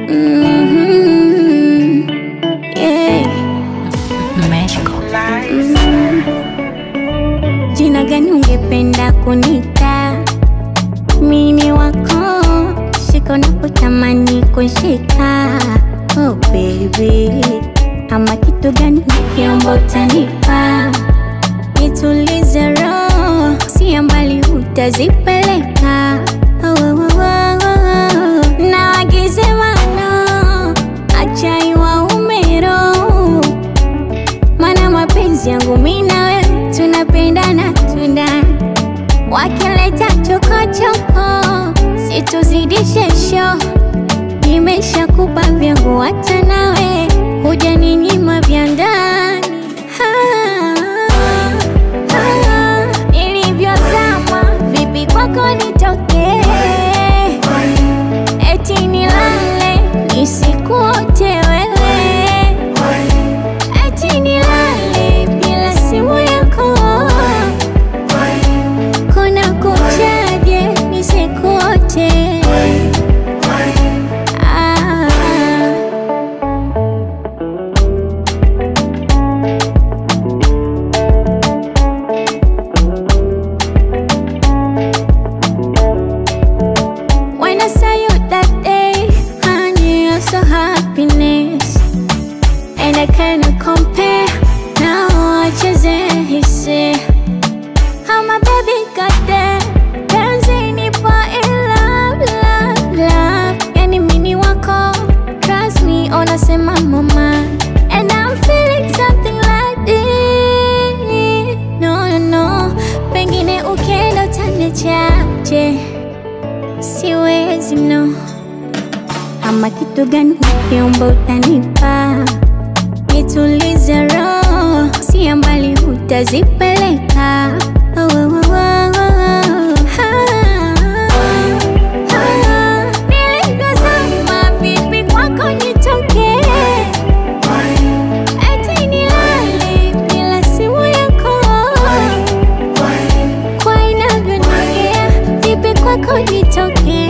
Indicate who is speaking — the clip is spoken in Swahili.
Speaker 1: Mhm. Yeah.
Speaker 2: Magical.
Speaker 1: Jina gani ungependa kunita? Mini wako shika unapotamani kushika. Oh baby, ama kitu gani nikiomba utanipa? Nitulize roho, si mbali utazipeleka. Oh, oh, oh, oh, oh. Na wagize mano, acha iwaume roho mana mapenzi yangu mi na wewe tunapendana tunda wakileta chokochoko situzidishe sho nimeshakupa vyangu hata nawe huja ninyima vya ndani Ah, ah, nilivyozama vipi kwako nitokee eti nilale nisikuote wewe eti nilale bila simu yako kuna kuchaje nisikuote ah. When I saw you that day, I knew you're so happiness And I cannot compare Now I just hisi How my baby got there Dancing nipo in love, love, love Yani mini wako Trust me, unasema mama And I'm feeling something like this No, no, no Pengine ukienda utaniachaje Siwezi no ama kitu gani ukiomba utanipa, nitulize roho, si mbali utazipeleka. Oh, oh, oh, oh, oh. Ah, ah. Nilivyozama vipi kwako nitokee, eti nilale bila simu yako, kwa inavyoniingia vipi kwako nitokee